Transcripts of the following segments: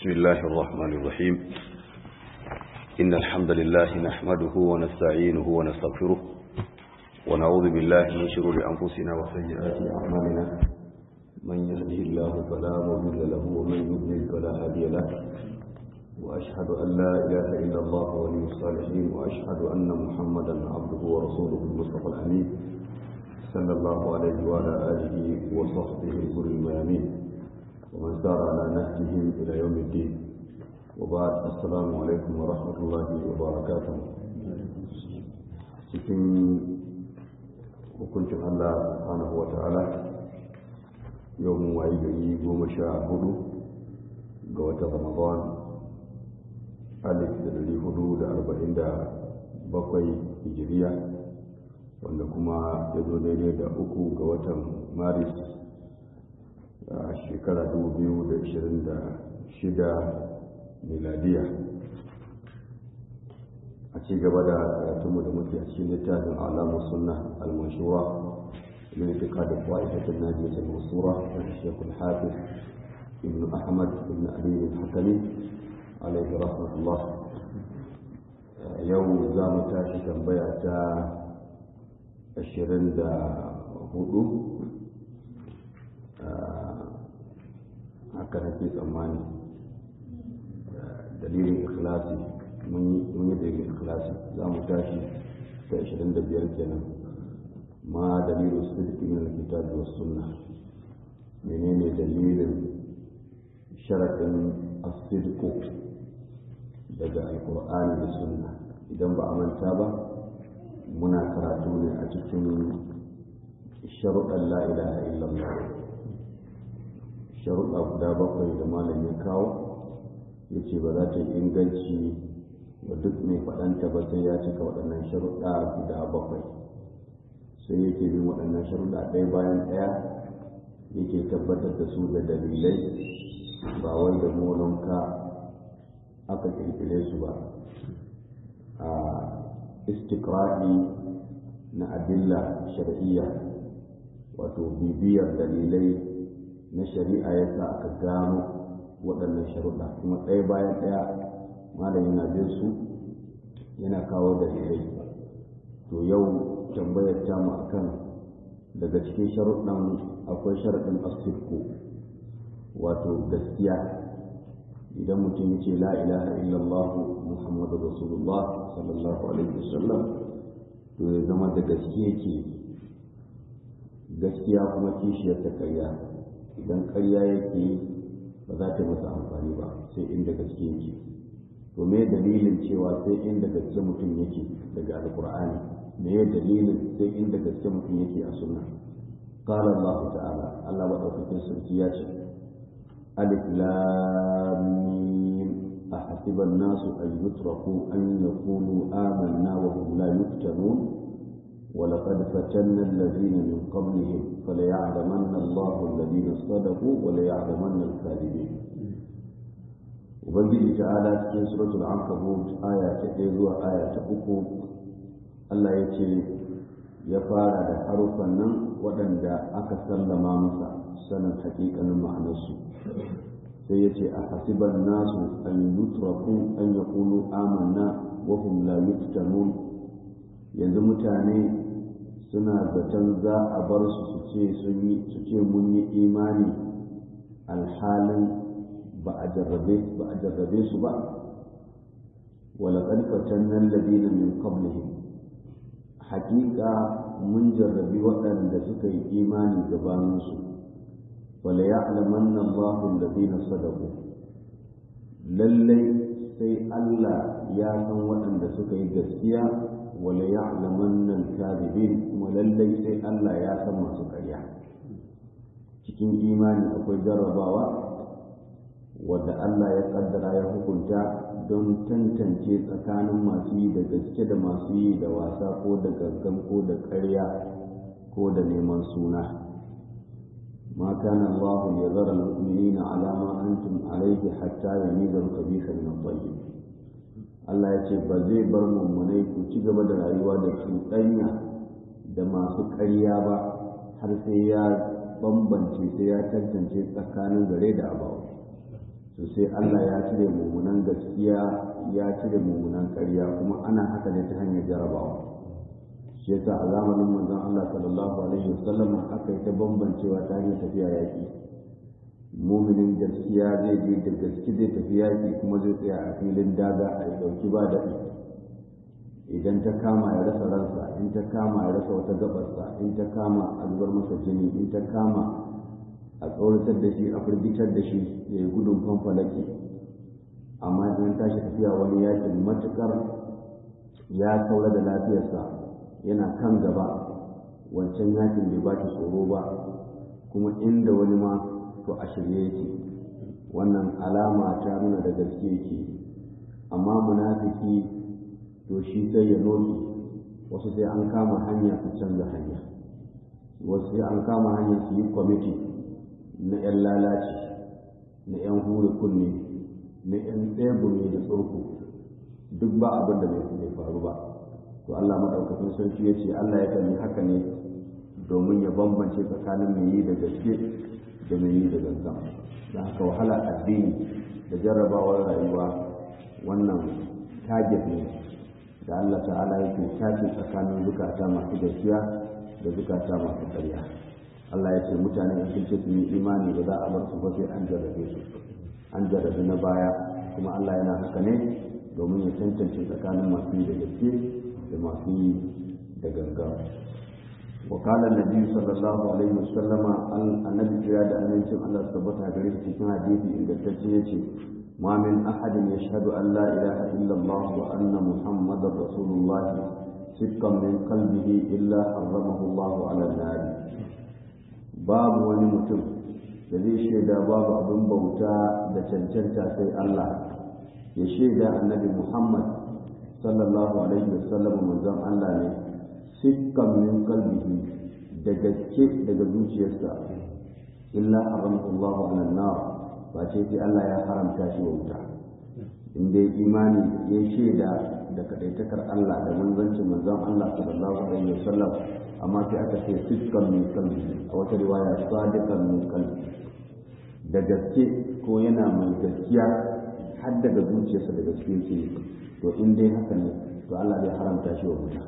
بسم الله الرحمن الرحيم إن الحمد لله نحمده ونستعينه ونستغفره ونعوذ بالله من شرور أنفسنا وسيئات أعمالنا من يهده الله فلا مضل له ومن يضلل فلا هادي له وأشهد أن لا إله إلا الله ولي الصالحين وأشهد أن محمدا عبده ورسوله المصطفى الأمين صلى الله عليه وعلى آله وصحبه الغر الميامين ومن سار على نهجهم إلى يوم الدين وبعد السلام عليكم ورحمة الله وبركاته cikin hukuncin Allah subhanahu wa ta'ala yau mun wayi gari goma sha hudu ga watan Ramadan alif da dari hudu da arba'in da bakwai hijiriya wanda kuma ya zo daidai da uku ga watan maris a shekara 2026 miladiya a ci gaba da karatunmu da muke a cikin littafin alamun sunna al-manshura من اعتقاد الطائفة الناجية المنصورة الشيخ الحافظ ابن أحمد بن أبي الحكمي عليه رحمة الله يوم زام تاشي تنبيع ashirin da hudu haka nake tsammani dalilin ikhlasi mun yi dalilin ikhlasi za mu tashi ta ashirin da biyar kenan ma dalilin sidiki min alkitab wa sunna menene dalilin sharaɗin asidku daga alkur'ani da sunna idan ba a manta ba muna karatu ne a cikin sharuɗan la'ilaha illallah sharuɗa guda bakwai da malam ya kawo ya ce ba za ta yi inganci wa duk mai faɗanta ba sai ya cika waɗannan sharuɗa guda bakwai sai yake bin waɗannan sharuɗa ɗaya bayan ɗaya yake tabbatar da su da dalilai ba wai da molonka aka ƙirƙire su ba a istiqra'i na adilla shar'iyya wato bibiyar dalilai na shari'a ya sa aka gano waɗannan sharuɗa kuma ɗaya bayan ɗaya malam yana bin su yana kawo dalilai to yau tambayar tamu akan daga cikin sharuɗan akwai sharaɗin asirku wato gaskiya idan mutum ya ce la ilaha illallah muhammadu rasulullah sallallahu alaihi wasallam to ya zama da gaske yake gaskiya kuma kishiyar ta karya idan karya yake ba za ta masa amfani ba sai inda gaske yake to me dalilin cewa sai inda gaske mutum yake daga alkur'ani me dalilin sai inda gaske mutum yake a sunna قال الله تعالى الله وتوفيق سركيات ألف لام ميم أحسب الناس أن يتركوا أن يقولوا آمنا وهم لا يفتنون ولقد فتنا الذين من قبلهم فليعلمن الله الذين صدقوا وليعلمن الكاذبين وبنجي تعالى في سورة العنكبوت آية تحيزوا آية أكو الله يتي يفارد حرفا waɗanda aka sallama masa sanin hakikanin ma'anarsu sai ya ce a hasiban nasu an yutraku an ya kulu amanna wa hum la yuftanun yanzu mutane suna zaton za a bar su su ce sun yi su ce mun yi imani alhalin ba a jarrabe ba a jarrabe su ba ولقد فتنا الذين من قبلهم حقيقة mun jarrabi waɗanda suka yi imani gabaninsu wala ya'lamanna Allahu alladhina sadaqu lallai sai Allah ya san waɗanda suka yi gaskiya wala ya'lamanna al-kadhibin kuma lallai sai Allah ya san masu ƙarya cikin imani akwai jarrabawa wadda Allah ya kaddara ya hukunta don tantance tsakanin masu yi da gaske da masu yi da wasa ko da gangan ko da ƙarya ko da neman suna ma kana Allah ya zara mu'minina ala ma antum alayhi hatta yamiza al-khabitha min at-tayyib Allah ya ce ba zai bar mummunai ku ci gaba da rayuwa da cuɗanya da masu ƙarya ba har sai ya bambance sai ya tantance tsakanin gare da abawa to sai Allah ya cire mummunan gaskiya ya cire mummunan ƙarya kuma ana haka ne ta hanyar jarabawa shi yasa a zamanin manzon Allah sallallahu alaihi wasallam aka yi ta bambancewa ta hanyar tafiya yaƙi muminin gaskiya zai je da gaske zai tafi yaƙi kuma zai tsaya a filin daga a yi ɗauki ba daɗi idan ta kama ya rasa ransa in ta kama ya rasa wata gabarsa in ta kama a zubar masa jini in ta kama a tsoratar da shi a firgitar da shi ya yi gudun fanfalaki amma idan tashi tafiya wani yakin matukar ya saura da lafiyarsa yana kan gaba wancan yakin bai ba shi tsoro ba kuma inda wani ma to a shirye yake wannan alama ta nuna da gaske yake amma munafiki to shi sai ya noki wasu sai an kama hanya su canza hanya wasu sai an kama hanya su yi kwamiti na 'yan lalaci na 'yan hure kunne na 'yan tsegumi da tsurku duk ba abin da bai faru ba to Allah maɗaukakin sarki ya ce Allah ya kalli haka ne domin ya bambance tsakanin mai yi da gaske da mai yi da gangan da haka wahala addini da jarrabawar rayuwa wannan target ne da Allah ta'ala yake tace tsakanin zukata masu gaskiya da zukata masu ƙarya Allah ya ce mutane in sun ce su yi imani ba za a bar su ba sai an jarrabe su an jarrabe na baya kuma Allah yana haka ne domin ya tantance tsakanin masu yi da gaske da masu yi da gangan وقال النبي صلى الله عليه وسلم النبي يا da amincin Allah tabbata gare shi cikin hadisi ingantacce yace ما من أحد يشهد أن لا إله إلا الله وأن محمد رسول الله صدقا من قلبه إلا حرمه الله على النار باب ونمتم da zai shaida babu abin bauta da cancanta sai Allah ya shaida annabi Muhammad sallallahu alaihi wasallam manzon Allah ne sikkan min qalbihi da gaske daga zuciyarsa illa haramahu Allah ala nar ba ce sai Allah ya haramta shi wa wuta in dai imani ya shaida da kadaitakar Allah da manzancin manzon Allah sallallahu alaihi wasallam amma sai aka ce sikkan min qalbi a wata riwaya sadiqan min qalbi da gaske ko yana mai gaskiya har daga zuciyarsa da gaske yake to in dai haka ne to Allah zai haramta shi wa wuta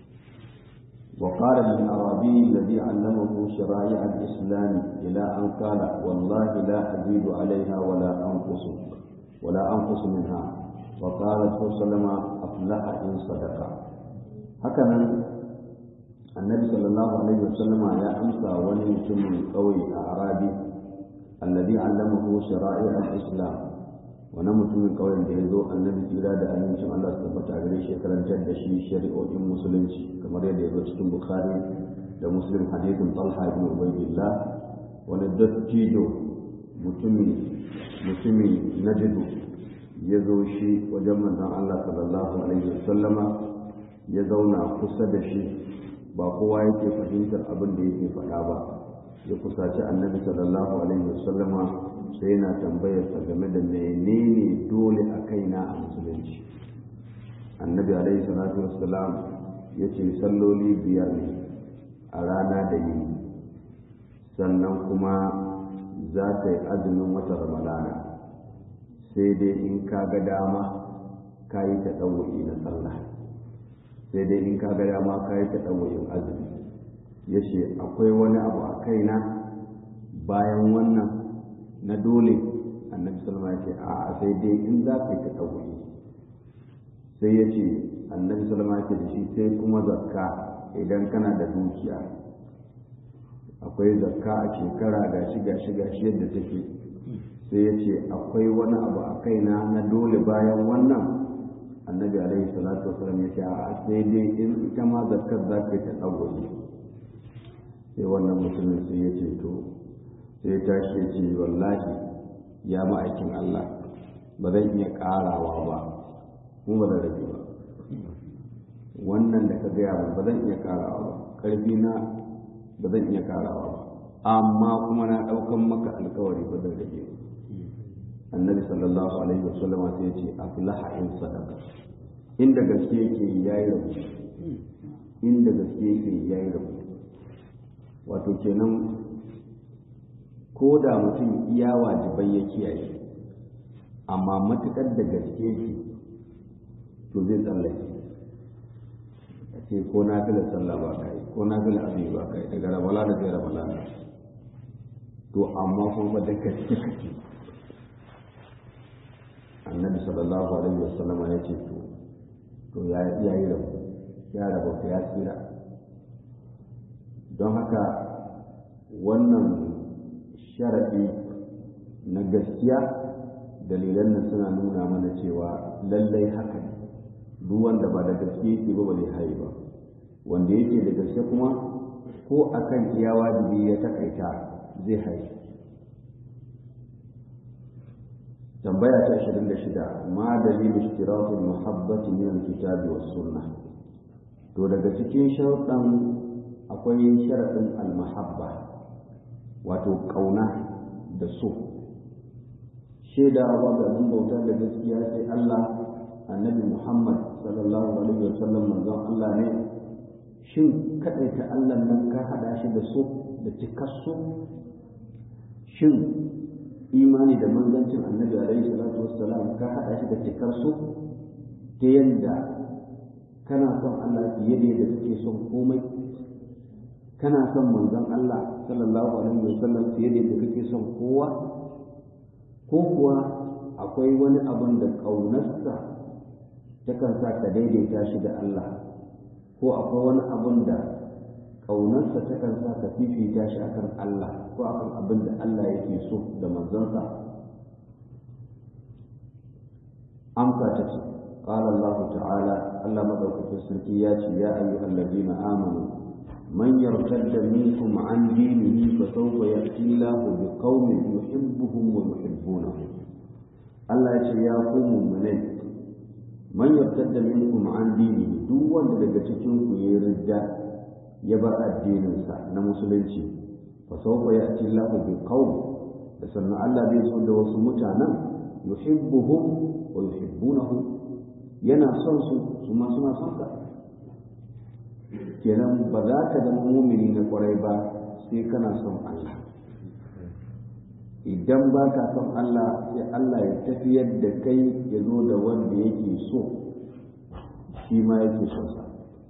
وقال للأعرابي الذي علمه شرائع الإسلام إلى أن قال والله لا أزيد عليها ولا أنقص ولا أنقص منها وقال صلى الله عليه وسلم أفلح إن صدق هكذا النبي صلى الله عليه وسلم يا أمسى ونمتم قوي أعرابي الذي علمه شرائع الإسلام wani mutumin ƙauyen da ya zo annabi tsira da amincin Allah su tabbata a gare shi karantar da shi shari'o'in musulunci kamar yadda ya zo cikin bukhari da muslim hadithin talha ibn ubaydillah wani dattijo mutumi mutumi najidu ya zo shi wajen manzon Allah sallallahu alaihi wasallama ya zauna kusa da shi ba kowa yake fahimtar abin da yake faɗa ba ya kusaci annabi sallallahu alaihi wasallama sai yana tambayarsa game da menene dole a kaina a musulunci annabi alaihi salatu wassalam ya ce salloli biyar ne a rana da yini sannan kuma za ta yi azumin wata ramadana sai dai in ka ga dama ka yi ta ɗauwa'i na sallah sai dai in ka ga dama ka yi ta ɗauwa'in azumi ya ce akwai wani abu a kaina bayan wannan na dole annabi salama ya ce a sai dai in za ka yi ta ɗauki sai ya ce annabi salama ya ce da shi sai kuma zakka idan kana da dukiya akwai zakka a shekara ga shi ga shi ga shi yadda take sai ya ce akwai wani abu a kaina na dole bayan wannan annabi alaihi salatu wasalam ya ce a sai dai in ita ma zakkar za ka yi ta ɗauki sai wannan mutumin sai ya ce to sai tashi ya ce wallahi ya ma'aikin Allah ba zan iya ƙarawa ba kuma ba zan rage ba wannan da ka gaya min ba zan iya ƙarawa ba ƙarfi na ba zan iya ƙarawa ba amma kuma na ɗaukan maka alkawari ba zan rage ba annabi sallallahu alaihi wa sallama sai ya ce aflaha in sadaka inda gaske yake yayi rabu inda gaske yake yayi rabu wato kenan ko da mutum iya wajibai ya kiyaye amma matuƙar da gaske shi to zai tsallake a ce ko na fi sallah ba kai ko na fi azumi ba kai daga rabala da zai rabala na to amma kuma da gaske kake annabi sallallahu alaihi wasallama ya ce to to ya yi rabu ya rabu ya tsira don haka wannan sharaɗi na gaskiya dalilan nan suna nuna mana cewa lallai haka ne duk wanda ba da gaske yake ba bai haye ba wanda yake da gaske kuma ko akan iya wajibi ya takaita zai haye tambaya ta 26 ma dalilu ishtiratul muhabbati min alkitabi was sunnah to daga cikin sharuɗan akwai sharaɗin almahabba wato ƙauna da so shaida ba ga nan bauta da gaskiya sai Allah annabi Muhammad sallallahu alaihi wa sallam manzon Allah ne shin kaɗaita Allah nan ka haɗa shi da so da cikar so shin imani da manzancin annabi alaihi salatu wassalam ka haɗa shi da cikar so ta yadda kana son Allah fiye da yadda kake son komai kana son manzon Allah sallallahu alaihi wasallam fiye da yadda kake son kowa ko kuwa akwai wani abun da ƙaunarsa takan sa ka daidaita shi da Allah ko akwai wani abun da ƙaunarsa takan sa ka fifita shi akan Allah ko akan abin da Allah yake so da manzonsa amsa ta ce قال الله تعالى الله مدوك في السلكيات يا أيها الذين آمنوا من يرتد منكم عن دينه فسوف يأتي الله بقوم يحبهم ويحبونه الله يقول يا قوم منين من يرتد منكم عن دينه دو wanda daga cikin ku yayi ridda ya bar addinin sa na musulunci fa sawfa ya'ti Allahu bi qaum da sannan Allah zai so da wasu mutanen yuhibbuhum wa yuhibbunahu yana son su su ma suna son sa kenan ba za ka zama mumini na kwarai ba sai kana son Allah idan ba ka son Allah sai Allah ya tafiyar da kai ya zo da wanda yake so shi ma yake son sa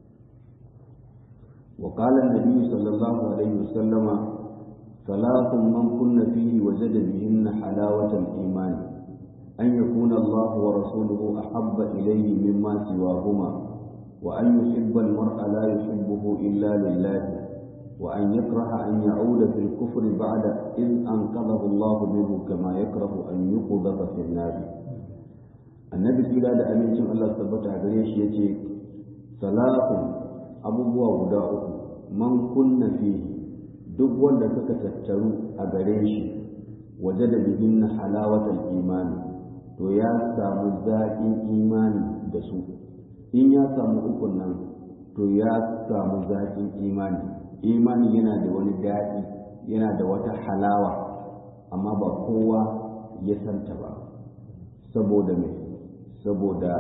وقال النبي صلى الله عليه وسلم ثلاث من كن فيه وجد بهن حلاوة الإيمان أن يكون الله ورسوله أحب إليه مما سواهما وأن يحب المرء لا يحبه إلا لله وأن يكره أن يعود في الكفر بعد إذ أنقذه الله منه كما يكره أن يقذف في النار النبي صلى الله عليه وسلم الله ثبت عليه يتي ثلاث أبوه وداؤه من كن فيه duk wanda suka tattaru a gare shi waje da bihin halawatar imani to ya samu zaƙin imani da su in ya samu ukun nan to ya samu zaƙin imani imani yana da wani daɗi yana da wata halawa amma ba kowa ya santa ba saboda me saboda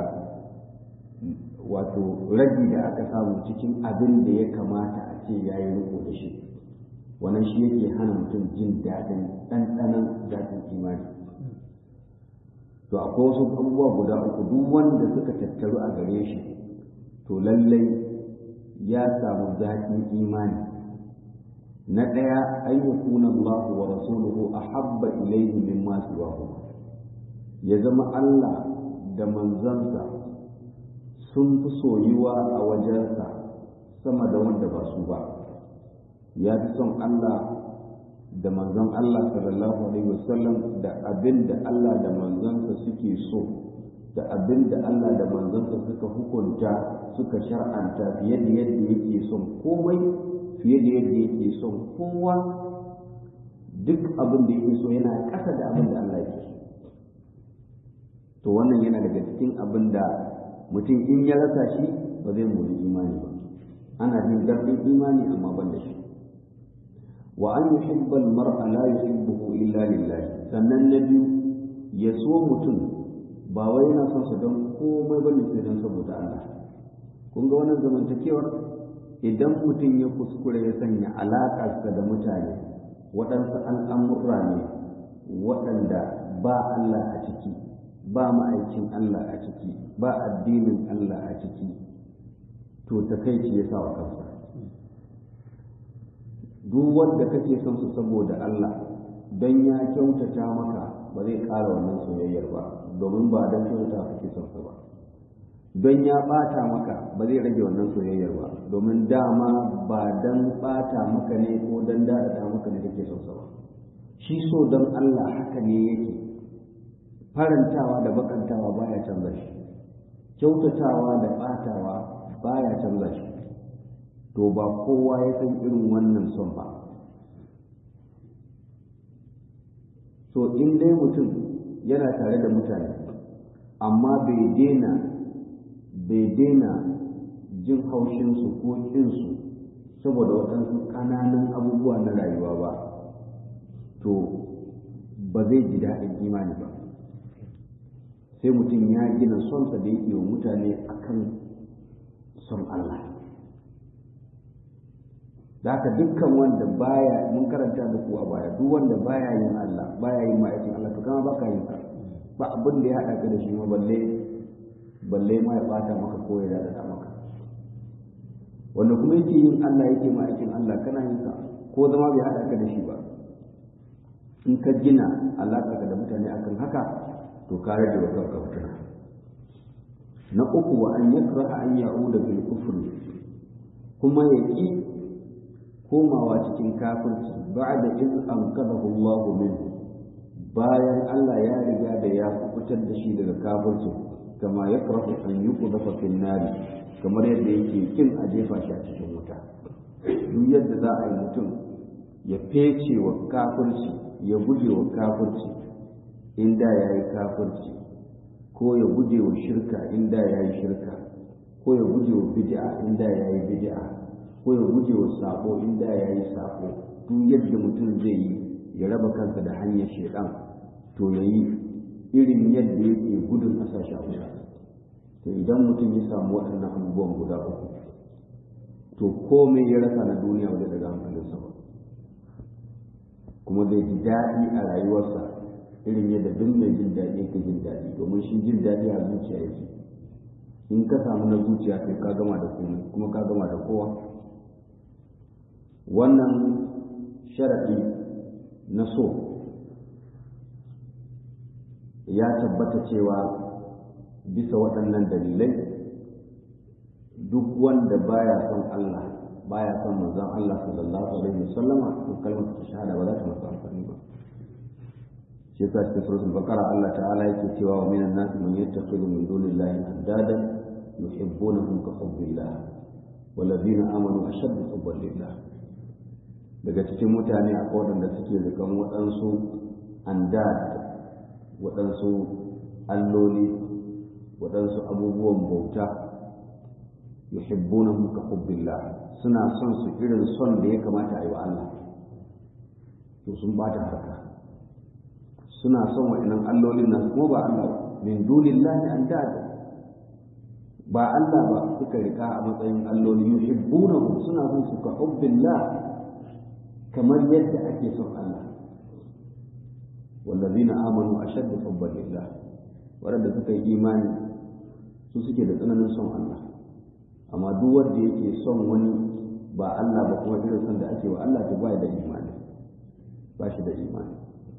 wato ragi da aka samu cikin abin da ya kamata a ce ya yi riko da shi wannan shi yake hana mutum jin daɗin ɗanɗanon daɗin imani to akwai wasu abubuwa guda uku duk wanda suka tattaru a gare shi to lallai ya samu zaƙin imani na ɗaya ayyukuna Allah wa rasuluhu ahabba ilayhi mimma siwahu ya zama Allah da manzansa sun fi soyuwa a wajensa sama da wanda ba su ba ya fi son Allah da manzon Allah sallallahu alaihi wasallam da abin da Allah da manzansa suke so da abin da Allah da manzansa suka hukunta suka shar'anta fiye da yadda yake son komai fiye da yadda yake son kowa duk abin da yake so yana ƙasa da abin da Allah yake so to wannan yana daga cikin abin da mutum in ya rasa shi ba zai mori imani ba ana jin daɗin imani amma ban da shi wa an yuhibba al-mar'a la yuhibbuhu illa lillah sannan na biyu ya so mutum ba wai yana son sa don komai bane sai don saboda Allah kun ga wannan zamantakewar idan mutum ya kuskure ya sanya alaƙarsa da mutane waɗansu al'amurra ne waɗanda ba Allah a ciki ba ma'aikin Allah a ciki ba addinin Allah a ciki to takaici ya sa wa kansa duk wanda kake son su saboda Allah don ya kyautata maka ba zai ƙara wannan soyayyar ba domin ba don kyautata kake son sa ba don ya ɓata maka ba zai rage wannan soyayyar ba domin dama ba don ɓata maka ne ko don daɗaɗa maka ne kake son sa ba shi so don Allah haka ne yake farantawa da bakantawa baya canza shi kyautatawa da ɓatawa baya canza shi to ba kowa ya san irin wannan son ba so in dai mutum yana tare da mutane amma bai daina bai daina jin haushinsu ko ƙinsu saboda waɗansu ƙananan abubuwa na rayuwa ba to ba zai ji daɗin imani ba sai mutum ya gina sonsa da yake wa mutane akan son Allah da haka dukkan wanda baya mun karanta da ku a baya duk wanda baya yin Allah baya yin ma'aikin Allah to kama baka yin sa ba abin da ya haɗa ka da shi ma balle balle ma ya bata maka ko ya dada maka wanda kuma yake yin Allah yake ma'aikin Allah kana yin sa ko zama bai haɗa ka da shi ba in ka gina alaƙa da mutane akan haka to ka rage wa kanka fitina na uku wa an yakraha an ya'uda bil kufri kuma ya ki komawa cikin kafirci ba'da iz anqadahu Allah minhu bayan Allah ya riga da ya kubutar da shi daga kafirci kama yakrahu an yuqdafa fil nar kamar yadda yake kin a jefa shi a cikin wuta duk yadda za a yi mutum ya fece wa kafirci ya guje wa kafirci inda ya yi kafirci ko ya guje wa shirka inda ya yi shirka ko ya guje wa bid'a inda ya yi bid'a ko ya guje wa sako inda ya yi sako duk yadda mutum zai yi ya raba kansa da hanyar shaidan to ya yi irin yadda yake gudun a sashi a wuta to idan mutum ya samu waɗannan abubuwan guda uku to komai ya rasa na duniya wajen daga hankalinsa ba kuma zai ji daɗi a rayuwarsa irin yadda duk mai jin daɗi yake jin daɗi domin shi jin daɗi a zuciya yake in ka samu na zuciya sai ka gama da komai kuma ka gama da kowa wannan sharaɗi na so ya tabbata cewa bisa waɗannan dalilai duk wanda baya son Allah baya son manzon Allah sallallahu alaihi wasallama to kalmar shahada ba za ta masa amfani ba shi yasa cikin suratul baqara Allah ta'ala yake cewa wa minan nasi man yattakhidhu min dunillahi andadan yuhibbunahum ka hubbillah والذين آمنوا أشد حبا لله daga cikin mutane a waɗanda suke rikan waɗansu andad waɗansu alloli waɗansu abubuwan bauta yuhibbunahum ka hubbillah suna son su irin son da ya kamata a yi wa Allah to sun bata harka suna son waɗannan allolin nan ko ba Allah min dunillahi andad ba Allah ba suka rika a matsayin alloli yuhibbunahum suna son su ka hubbillah kamar yadda ake son Allah wallazina amanu ashaddu hubban lillah waɗanda suka yi imani su suke da tsananin son Allah amma duk wanda yake son wani ba Allah ba kuma irin son da ake wa Allah to ba da imani ba shi da imani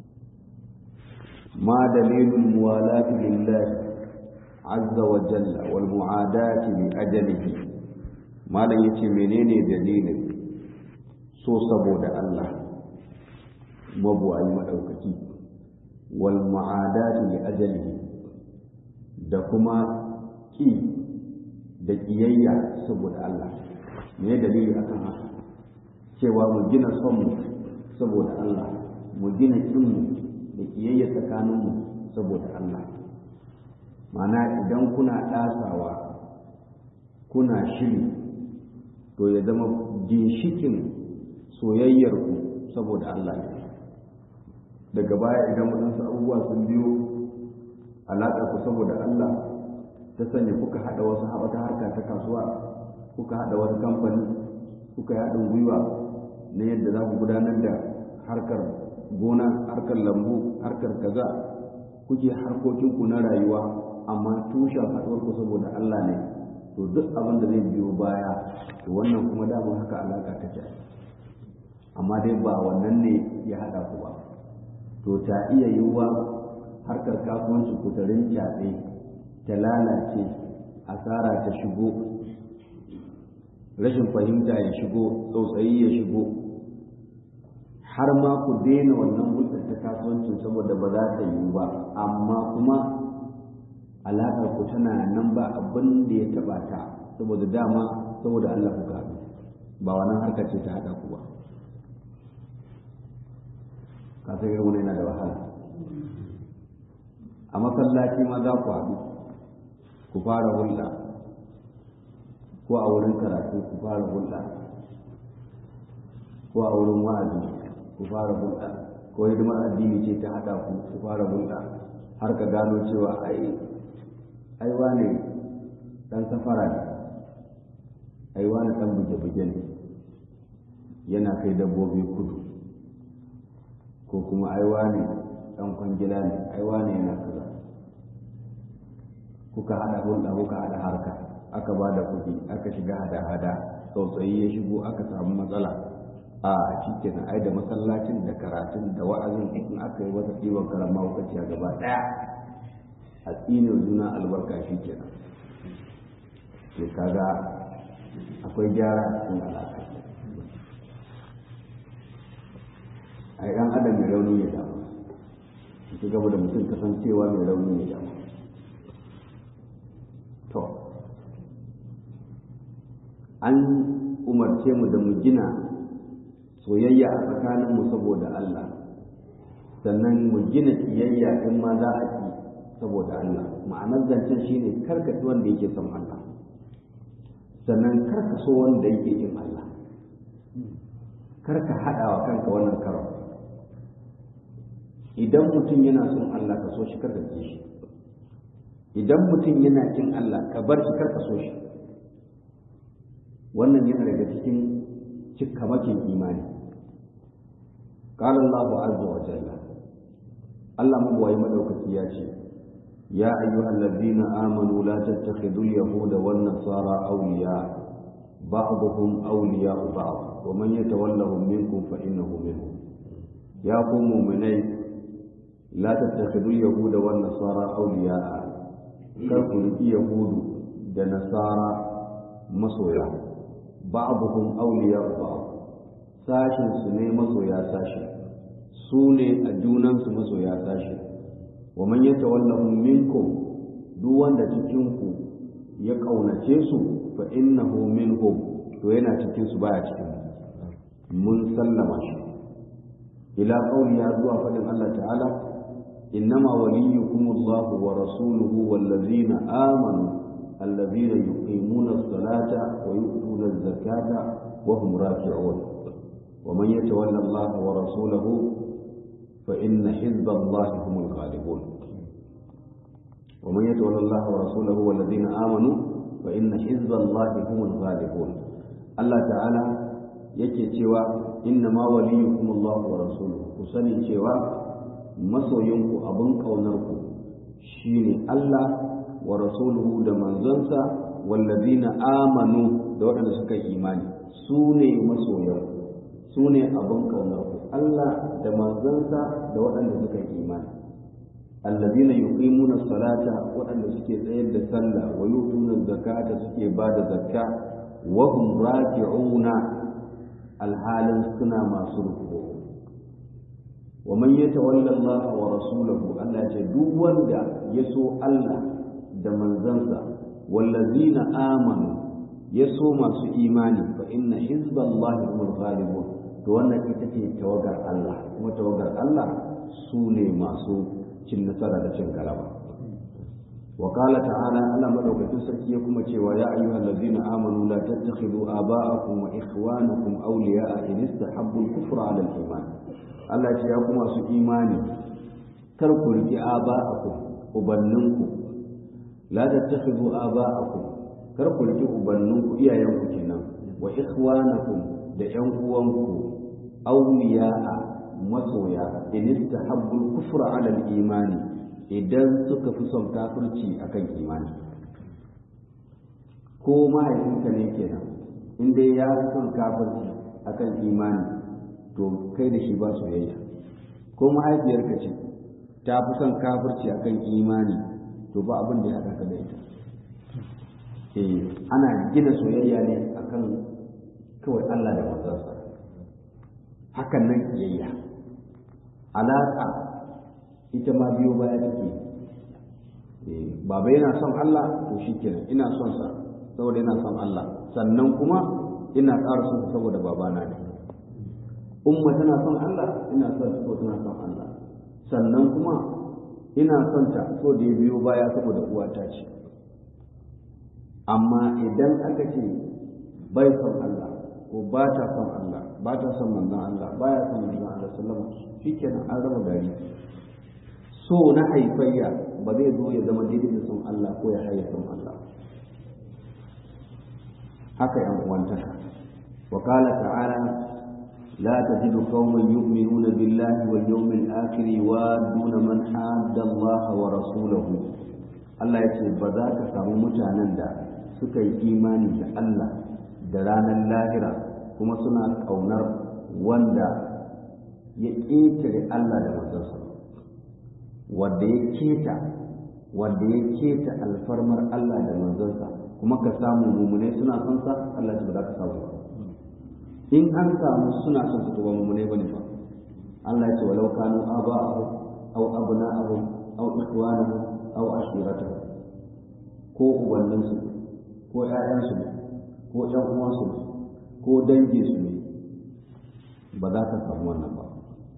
ma dalilul muwalati lillahi azza wa jalla wal mu'adati li ajalihi malam yace menene dalilin so saboda Allah mabuwayi madaukaki wal mu'adati li ajalihi da kuma ki da kiyayya saboda Allah me dalili akan haka cewa mu gina son mu saboda Allah mu gina kin mu da kiyayya tsakanin mu saboda Allah mana idan kuna ɗasawa kuna shiri to ya zama ginshikin soyayyarku saboda Allah ne daga baya idan waɗansu abubuwa sun biyo alaƙar ku saboda Allah ta sanya kuka haɗa wasu wata harka ta kasuwa kuka haɗa wani kamfani kuka yi haɗin gwiwa na yadda za ku gudanar da harkar gona harkar lambu harkar kaza kuke harkokinku na rayuwa amma tushen haɗuwarku saboda Allah ne to duk abin da zai biyo baya to wannan kuma damar haka alaƙa ta ce amma dai ba wannan ne ya haɗa ku ba to ta iya yiwuwa harkar kasuwanci ku ta rincaɓe ta lalace asara ta shigo rashin fahimta ya shigo tsautsayi ya shigo har ma ku daina wannan hulɗar ta kasuwancin saboda ba za ta yiwu ba amma kuma alaƙar ku tana nan ba abin da ya taɓa ta saboda dama saboda Allah ku haɗu ba wannan harkar ce ta haɗa ku ba ka san irin yana da wahala a masallaci ma za ku haɗu ku fara hulɗa ko a wurin karatu ku fara hulɗa ko a wurin wa'azi ku fara hulɗa ko hidimar addini ce ta haɗa ku ku fara hulɗa har ka gano cewa ai ai wane ɗan safara ne ai wane ɗan buge-buge ne yana kai dabbobi kudu ko kuma ai wane ɗan kwangila ne ai wane yana kaza kuka haɗa hulɗa kuka haɗa harka aka ba da kuɗi aka shiga hada-hada tsautsayi ya shigo aka samu matsala a shi kenan ai da masallacin da karatun da wa'azin in aka yi wata ɗiban karama lokaci a gaba ɗaya a tsine juna albarka shi kenan to kaga akwai gyara a cikin alaƙa ai ɗan adam mai rauni ya damu su gaba da mutum kasancewa mai rauni ya damu to an umarce mu da mu gina soyayya a tsakaninmu saboda Allah sannan mu gina kiyayya in ma za a ki saboda Allah ma'anar zancen shine karka ci wanda yake son Allah sannan karka so wanda yake yin Allah karka haɗa wa kanka wannan karon idan mutum yana son Allah ka so shi karka ki shi idan mutum yana kin Allah ka bar shi karka so shi wannan yana daga cikin cikamakin imani قال الله عز وجل الله مبوي مدوكتي ياتي يا أيها الذين آمنوا لا تتخذوا اليهود والنصارى أولياء بعضهم أولياء بعض ومن يتولهم منكم فإنه منهم يا قوم مؤمنين لا تتخذوا اليهود والنصارى أولياء كركم يهود da nasara masoya ba'duhum awliya ba'd sashin su ne masoya sashi su ne a junan su masoya sashi wa man yatawallahu minkum duk wanda cikin ku ya kaunace su fa innahu minhum to yana cikin su baya cikin mun sallama shi ila qawli ya zuwa fadin Allah ta'ala innama waliyukumullahu wa rasuluhu wallazina amanu الذين يقيمون الصلاة ويؤتون الزكاة وهم راكعون ومن يتولى الله ورسوله فإن حزب الله هم الغالبون ومن يتولى الله ورسوله والذين آمنوا فإن حزب الله هم الغالبون الله تعالى yake cewa inna ma waliyukum Allah wa rasuluhu ku sani cewa masoyinku abin ƙaunarku shine Allah wa rasuluhu da manzonsa wallazina amanu da waɗanda suka yi imani su ne masoyan su ne abin ƙaunar ku Allah da manzonsa da waɗanda suka yi imani allazina yuqimuna salata waɗanda suke tsayar da sallah wa yutuna zakata suke ba da zakka wa hum raki'una alhalin suna masu ruku wa man yatawalla Allah wa rasulahu Allah ce duk wanda ya so Allah da manzansa wallazina amanu ya so masu imani fa inna hizballahi humul ghalibun to wannan ita ce tawagar Allah kuma tawagar Allah su ne masu cin nasara da cin galaba wa qala ta'ala Allah madaukakin sarki ya kuma cewa ya ayyuhal ladzina amanu la tattakhidhu aba'akum wa ikhwanakum awliya'a in istahabbu al-kufra 'ala al-iman Allah ce ya kuma su imani kar ku riki aba'akum ubanninku la tattakhidhu aba'akum kar ku riki ubanninku iyayenku kenan wa ikhwanakum da ƴan uwanku awliya'a masoya in istahabbu al-kufra 'ala al-imani idan suka fi son kafirci akan imani ko mahaifinka ne kenan in dai ya fi son kafirci akan imani to kai da shi ba soyayya ko mahaifiyarka ce ta fi son kafirci akan imani to ba abin da ya haɗa ka da ita eh ana gina soyayya ne akan kawai Allah da manzansa hakan nan kiyayya alaƙa ita ma biyo baya take baba yana son Allah to shikenan ina son sa saboda yana son Allah sannan kuma ina ƙara son saboda babana ne umma tana son Allah ina son so tana son Allah sannan kuma ina son ta so da ya biyo baya saboda uwata ce amma idan aka ce bai son Allah ko ba ta son Allah ba ta son manzon Allah ba ya son manzon Allah sallama shikenan an raba gari so na haifayya ba zai zo ya zama daidai da son Allah ko ya haye son Allah haka yan uwantaka wa qala ta'ala لا تجد قوما يؤمنون بالله واليوم الآخر يوادون من حاد الله ورسوله Allah ya ce ba za ka samu mutanen da suka yi imani da Allah da ranar lahira kuma suna ƙaunar wanda ya ƙetare Allah da manzansa wanda ya keta wanda ya keta alfarmar Allah da manzansa kuma ka samu mumune suna son sa Allah ya ba za ka samu ba in an samu suna son su ba mumune bane ba Allah ya ce walau kanu aba'ahum aw abna'ahum aw ikhwanahum aw ashiratuhum ko ubanninsu ko ƴaƴansu ne ko ƴan uwansu ne ko danginsu ne ba za ka samu wannan ba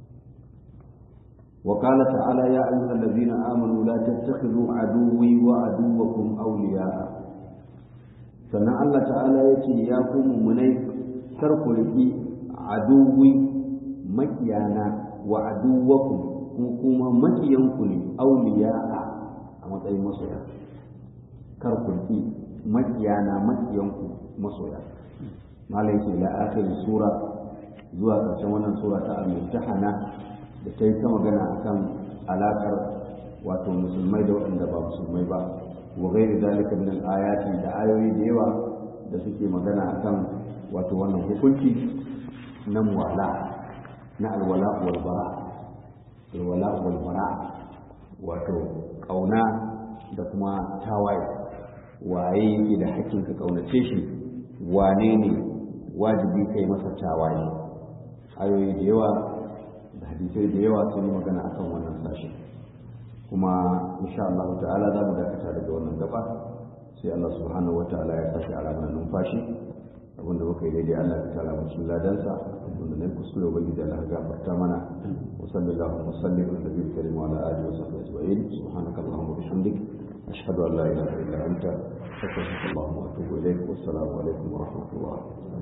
وقال تعالى يا أيها الذين آمنوا لا تتخذوا عدوي وعدوكم أولياء sannan Allah ta'ala ya ce ya ku mummunai kar ku riƙi aduwi makiyana wa aduwakum ko kuma makiyanku ne auliya'a a matsayin masoya kar ku riƙi makiyana makiyanku masoya malai ce la akhir sura zuwa ƙarshen wannan sura ta al-mutahana da ta yi ta magana akan alaƙar wato musulmai da waɗanda ba musulmai ba wa gairi zalika min al-ayati da ayoyi da yawa da suke magana akan wato wannan hukunci na muwala na alwala wal bara alwala wal bara wato kauna da kuma tawaye waye yake da hakkin ka kaunace shi wane ne wajibi kai masa tawaye ayoyi da yawa da hadisai da yawa sun yi magana akan wannan sashi kuma insha Allah ta'ala za mu dakata daga wannan gaba sai Allah subhanahu wa ta'ala ya sashi alamar numfashi abinda muka yi daidai Allah ya tara mu cikin ladansa abinda na kuskure ubangiji Allah ya gafarta mana wa sallallahu wa sallim ala nabiyil karim wa ala alihi wa sahbihi ajma'in subhanaka allahumma wa bihamdik ashhadu an la ilaha illa anta astaghfiruka wa atubu ilaik wassalamu alaikum wa rahmatullah